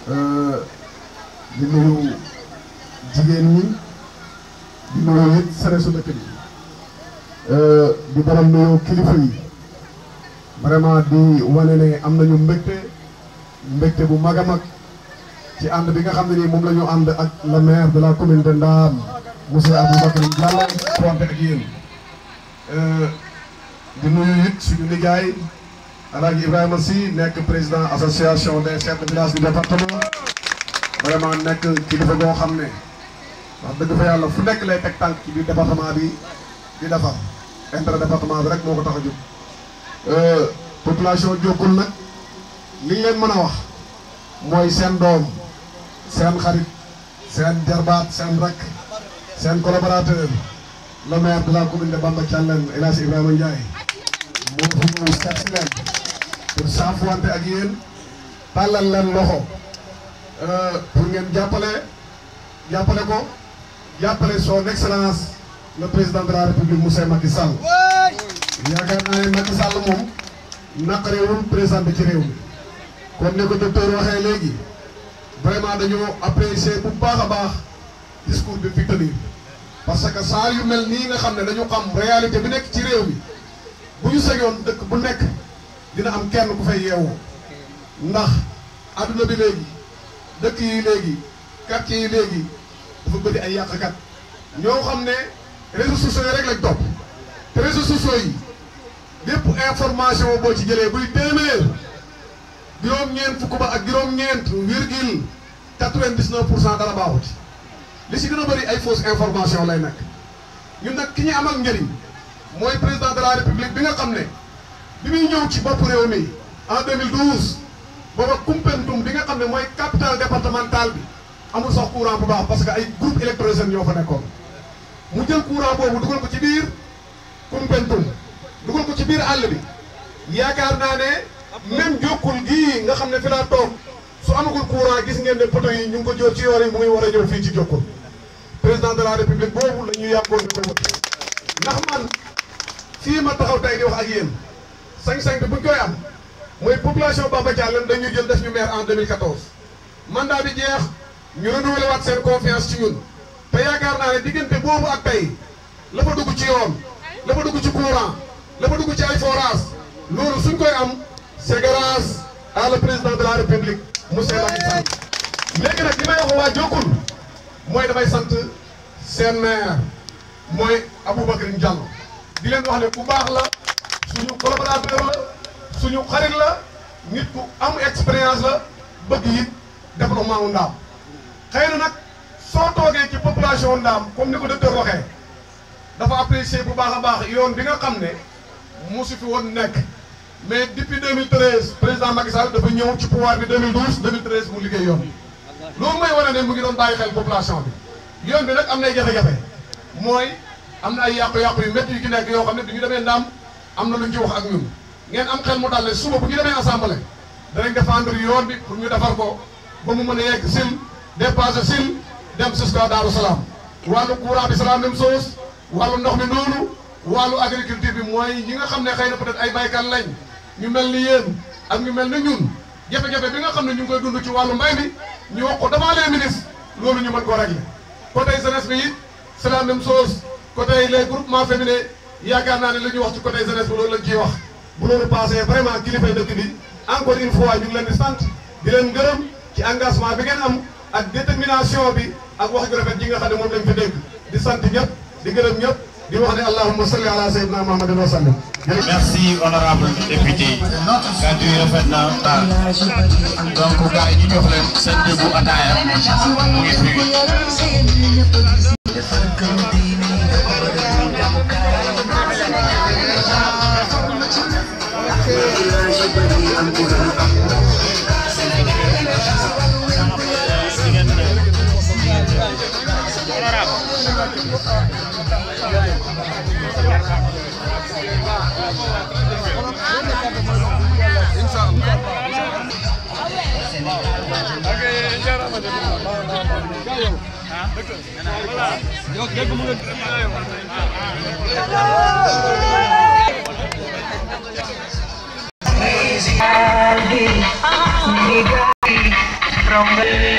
di nuyu jigéen ñi di nuyu it sere su dëkk bi di baral nuyu kilifa yi vraiment di wane ne am nañu mbégte mbégte bu mag a mag ci ànd bi nga xam ne nii moom la ñu ànd ak le maire de la commune de Ndam monsieur Aboubacar Diallo konte ak yéen di nuyu it suñu liggéey Alaaji Ibrahima Sy nekk président association des chefs de village du département vraiment nekk kilifa goo xam ne wax dëgg fa yàlla fu nekk lay teg tànk ci biir département bi di defar intérêt département bi rek moo ko tax a jóg population Diokoul nag li leen mën a wax mooy seen doom seen xarit seen jarbaat seen rakk seen collaborateur le maire de la commune de Bamba Thialène El Hadj Ibrahima Ndiaye moo fi ñëw seet si leen pour saafuwante ak yéen tàllal leen loxo pour ngeen jàppale jàppale ko jàppale son excellence le président de la république monsieur Macky Sall yaakaar naa ne Macky Sall moom naqarewul présenté ci réew mi comme ni ko docteur waxee léegi vraiment dañoo apprécier bu baax a baax discours bi fi tenir parce que saa yu mel nii nga xam ne dañu xam réalité bi nekk ci réew mi bu ñu segoon dëkk bu nekk dina am kenn ku fay yeewoo ndax adduna bi léegi dëkk yi léegi quartier yi léegi dafa bëri ay yàqkat ñoo xam ne réseaux sociaux yi rek lañ topp te réseaux sociaux yi bépp information boo ci jëlee buy téeméer juróom-ñeent fukk ba ak juróom-ñeent virgule quatre-vingt-dix-neuf pour cent dara baaxut li si gën a bëri ay fausse information lay nekk ñun nag ki ñu amal njëriñ mooy président de la république bi nga xam ne bi muy ñëw ci bopp réew mi en 2012 booba Koumpentoum bi nga xam ne mooy capitale départementale bi amul sax courant bu baax parce que ay groupe électrogène ñoo fa nekkoon mu jël courant boobu dugal ko ci biir Koumpentoum dugal ko ci biir àll bi yaakaar naa ne même Diokoul gii nga xam ne fi laa toog su amagul courant gis ngeen ne poto yi ñu ngi ko jóor ci yoon yi mu ngi war a ñëw fii ci Diokoul président de la république boobu la ñu yàggoon di ko wut ndax man fii ma taxaw tey di wax ak yéen sañ-sañ bi buñ koy am mooy population Bamba Thialène dañuy jël def ñu maire en 2014 mandat bi jeex ñu renouvelé waat seen confiance ci ñun te yaakaar naa ne diggante boobu ak tey la fa dugg ci yoon la fa dugg ci courant la fa dugg ci ay forage loolu suñ koy am c'est grâce à le président de la république monsieur Macky Sall léegi nag li may wax waa Diokoul mooy damay sant seen maire mooy Aboubacar Diallo di leen wax ne ku baax la suñu collaborateur la suñu xarit la nit ku am expérience la bëgg it développement wu Ndaam xëy na nag soo toogee ci population Ndaam comme ni ko docteur waxee dafa apprécier bu baax a baax yoon bi nga xam ne mosu fi woon nekk mais depuis 2013 président Macky Sall dafa ñëw ci pouvoir bi 2012 2013 mu liggéey yoon bi loolu mooy wane ne mu ngi doon bàyyi xel population bi yoon bi nag am nay jafe-jafe mooy am na ay yàqu-yàqu yu métti yu ci nekk yoo xam ne bi ñu demee Ndaam am na lu ñu ci wax ak ñun ngeen am xel mu dal ne suba bu ñu demee assemblée danañ défendre yoon bi pour ñu defar ko ba mu mën a yegg sil dépassé sil dem jusqu'à Daaru Salaam wàllu courant bi c'est la même chose wàllu ndox mi noonu wàllu agriculture bi mooy ñi nga xam ne xëy na peut-être ay baykat lañ ñu mel ni yéen ak ñu mel ni ñun jafe-jafe bi nga xam ne ñu ngi koy dund ci wàllu mbay mi ñu wax ko devant les ministres loolu ñu mën ko régler côté jeunesse bi it c'est la même chose côté les groupements féminins yaakaar naa ne li ñuy wax ci côté jeunesse bi loolu lañ ciy wax bu loolu passé vraiment kilifay dëkk bi encore une fois ñu ngi leen di sant di leen gërëm ci engagement bi ngeen am ak détermination bi ak wax ju rafet ji nga xam ne moom lañ fi dégg di sant ñëpp di gërëm ñëpp di wax ne allahumma salli ala sayyidina muhammadin wa sallim merci honorable député kàddu yi rafet na donc gars yi ñu jox leen seen déggu ataaya mu ngi fi borom